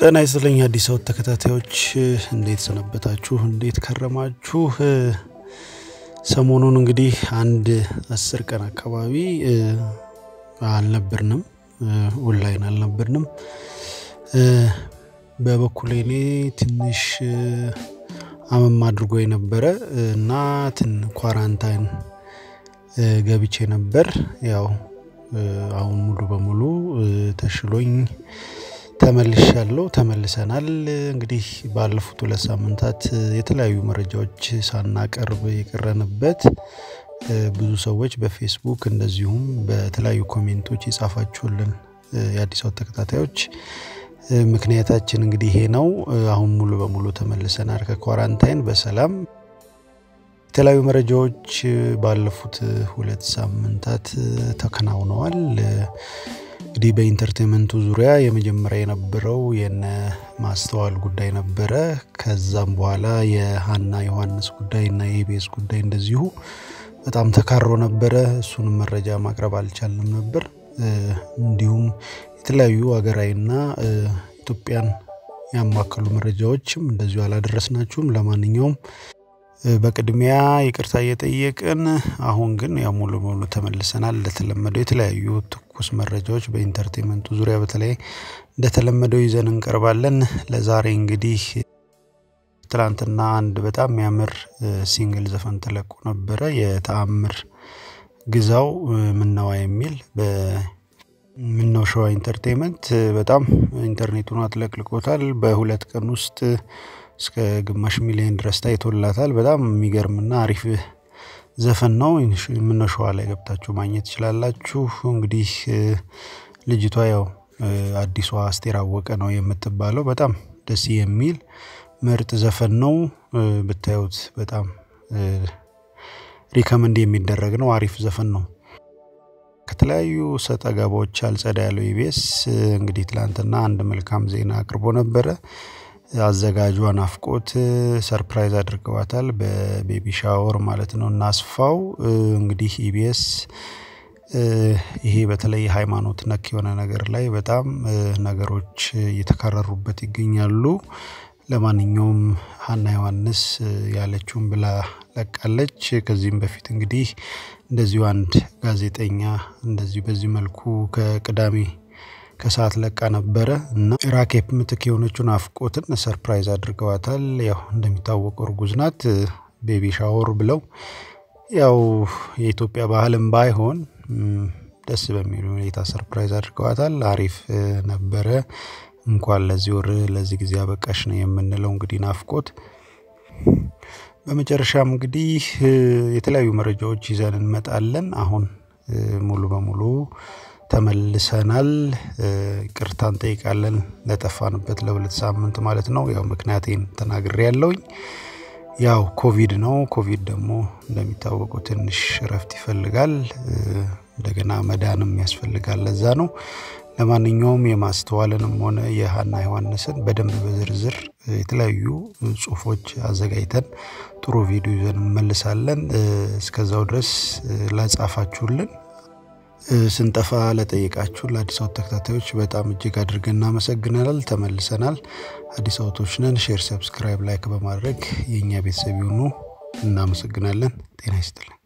ጤና ይስጥልኝ አዲስ አበባ ተከታታዮች እንዴት ሰነበታችሁ? እንዴት ከረማችሁ? ሰሞኑን እንግዲህ አንድ አስር ቀን አካባቢ አልነበርንም፣ ኦንላይን አልነበርንም። በበኩሌ እኔ ትንሽ አመም አድርጎ የነበረ እና ትን ኳራንታይን ገብቼ ነበር። ያው አሁን ሙሉ በሙሉ ተሽሎኝ ተመልሻለሁ ተመልሰናል። እንግዲህ ባለፉት ሁለት ሳምንታት የተለያዩ መረጃዎች ሳናቀርብ የቀረንበት ብዙ ሰዎች በፌስቡክ እንደዚሁም በተለያዩ ኮሜንቶች የጻፋችሁልን የአዲስ አበባ ተከታታዮች ምክንያታችን እንግዲህ ይሄ ነው። አሁን ሙሉ በሙሉ ተመልሰናል ከኳራንታይን በሰላም የተለያዩ መረጃዎች ባለፉት ሁለት ሳምንታት ተከናውነዋል። እንግዲህ በኢንተርቴንመንቱ ዙሪያ የመጀመሪያ የነበረው የነ ማስተዋል ጉዳይ ነበረ። ከዛም በኋላ የሀና ዮሐንስ ጉዳይ እና የኢቢኤስ ጉዳይ እንደዚሁ በጣም ተካሮ ነበረ። እሱንም መረጃ ማቅረብ አልቻልንም ነበር። እንዲሁም የተለያዩ ሀገራዊና ኢትዮጵያን ያማከሉ መረጃዎችም እንደዚሁ አላደረስናችሁም። ለማንኛውም በቅድሚያ ይቅርታ እየጠየቅን አሁን ግን ያው ሙሉ በሙሉ ተመልሰናል። እንደተለመደው የተለያዩ ትኩስ መረጃዎች በኢንተርቴንመንቱ ዙሪያ በተለይ እንደተለመደው ይዘን እንቀርባለን። ለዛሬ እንግዲህ ትላንትና አንድ በጣም የሚያምር ሲንግል ዘፈን ተለቆ ነበረ። የተአምር ግዛው ምነዋ የሚል በምነው ሸዋ ኢንተርቴንመንት በጣም ኢንተርኔቱን አጥለቅልቆታል። በሁለት ቀን ውስጥ እስከ ግማሽ ሚሊዮን ድረስ ታይቶላታል። በጣም የሚገርምና አሪፍ ዘፈን ነው። ምነው ሸዋ ላይ ገብታችሁ ማግኘት ትችላላችሁ። እንግዲህ ልጅቷ ያው አዲሷ አስቴር አወቀ ነው የምትባለው። በጣም ደስ የሚል ምርጥ ዘፈን ነው። ብታዩት በጣም ሪከመንድ የሚደረግ ነው። አሪፍ ዘፈን ነው። ከተለያዩ ሰጣ ገባዎች አልጸዳ ያለው ኢቢኤስ እንግዲህ ትላንትና አንድ መልካም ዜና አቅርቦ ነበረ። አዘጋጇ ናፍቆት ሰርፕራይዝ አድርገዋታል በቤቢ ሻወር ማለት ነው። እናስፋው እንግዲህ ኢቢኤስ ይሄ በተለይ ሃይማኖት ነክ የሆነ ነገር ላይ በጣም ነገሮች እየተካረሩበት ይገኛሉ። ለማንኛውም ሀና ዮሐንስ ያለችውን ብላ ለቃለች። ከዚህም በፊት እንግዲህ እንደዚሁ አንድ ጋዜጠኛ እንደዚሁ በዚህ መልኩ ከቅዳሜ ከሰዓት ለቃ ነበረ እና ራኬፕ ምትክ የሆነችውን ናፍቆትን ሰርፕራይዝ አድርገዋታል። ያው እንደሚታወቀው እርጉዝ ናት። ቤቢ ሻወር ብለው ያው የኢትዮጵያ ባህልም ባይሆን ደስ በሚል ሁኔታ ሰርፕራይዝ አድርገዋታል። አሪፍ ነበረ። እንኳን ለዚህ ወር ለዚህ ጊዜ አበቃሽ ነው የምንለው እንግዲህ ናፍቆት። በመጨረሻም እንግዲህ የተለያዩ መረጃዎች ይዘን እንመጣለን። አሁን ሙሉ በሙሉ ተመልሰናል። ይቅርታ እንጠይቃለን ለጠፋንበት ለሁለት ሳምንት ማለት ነው። ያው ምክንያቴን ተናግሬ ያለውኝ ያው ኮቪድ ነው። ኮቪድ ደግሞ እንደሚታወቀው ትንሽ እረፍት ይፈልጋል። እንደገና መዳንም ያስፈልጋል። ለዛ ነው። ለማንኛውም የማስተዋልንም ሆነ የሀና ዮሐንስን በደንብ በዝርዝር የተለያዩ ጽሁፎች አዘጋጅተን ጥሩ ቪዲዮ ይዘን እንመልሳለን። እስከዛው ድረስ ላጻፋችሁልን ስንጠፋ ለጠየቃችሁ ለአዲስ አበባ ተከታታዮች በጣም እጅግ አድርገን እናመሰግናል። ተመልሰናል። አዲስ አበባዎች ነን። ሼር፣ ሰብስክራይብ፣ ላይክ በማድረግ የእኛ ቤተሰብ ይሁኑ። እናመሰግናለን። ጤና ይስጥልን።